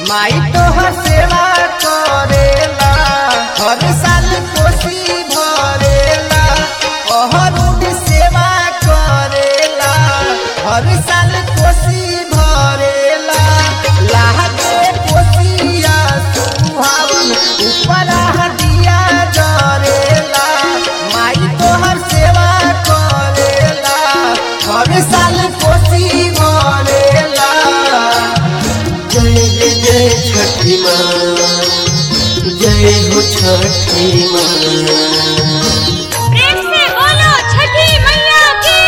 माई तोहर सेवा करेला हर साल कोसी भरेला अहरुद सेवा करेला हर साल कोसी भरेला लागे कोसिया सुहावन ऊपर हदिया जरेला माई तोहर सेवा करेला हर साल कोसी भरेला जय जय जय छठी माँ जय हो छठी माँ प्रेम से बोलो छठी मैया की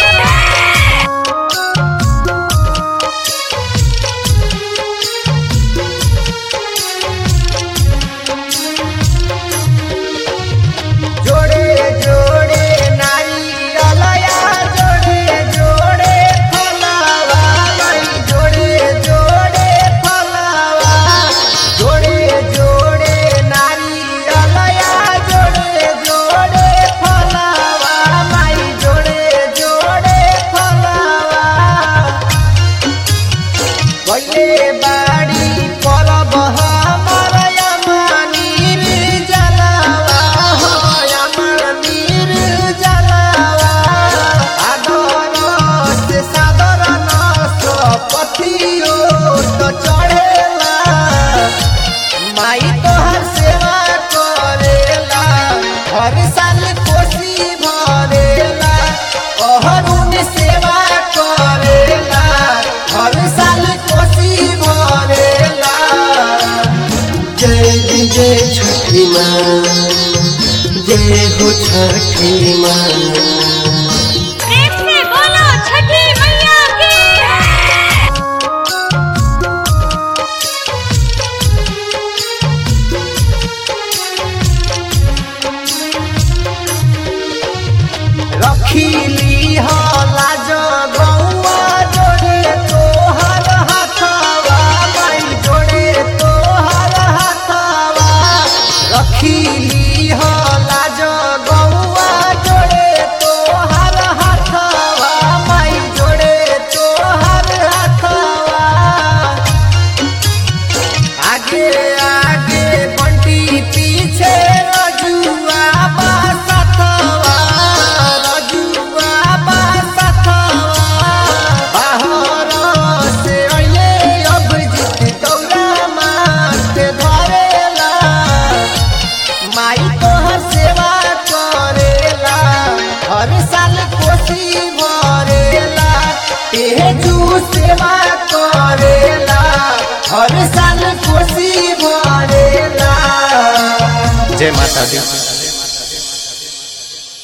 जोड़े जोड़े नारियलया जोड़े जोड़े फलावा लाई जोड़े जोड़े फलावा जोड़े जोड़े नारियलया जोड़े जोड़े फलावा माई जोड़े जोड़े फलावा गइले बाड़ी परब हमर यमनीर जलावा हो यमनीर जलावा आदर से सादर नस पथियो तो चढ़ेला माई तोहर सेवा करेला हर साल कोसी भरेला अहरुण सेवा करेला हर साल कोसी भरेला जय जय जय छठी माँ जय हो छठी माँ प्रेम से बोलो छठी मैया की रखीली लाज गौआ जोड़े तोहर हाथवा माई जोड़े तोहर हाथवा रखीली लाज गौआ जोड़े तोहर हाथवा माई जोड़े तोहर हाथवा आगे आगे बंटी पीछे रजुआ बासतवा रजुआ बासतवा बाहर से अइले अब जीत दौरा मारते धरेला माई तोहर सेवा करेला हर साल कोसी भरेला तेजू सेवा करेला हर साल कोसी भरेला जय माता दी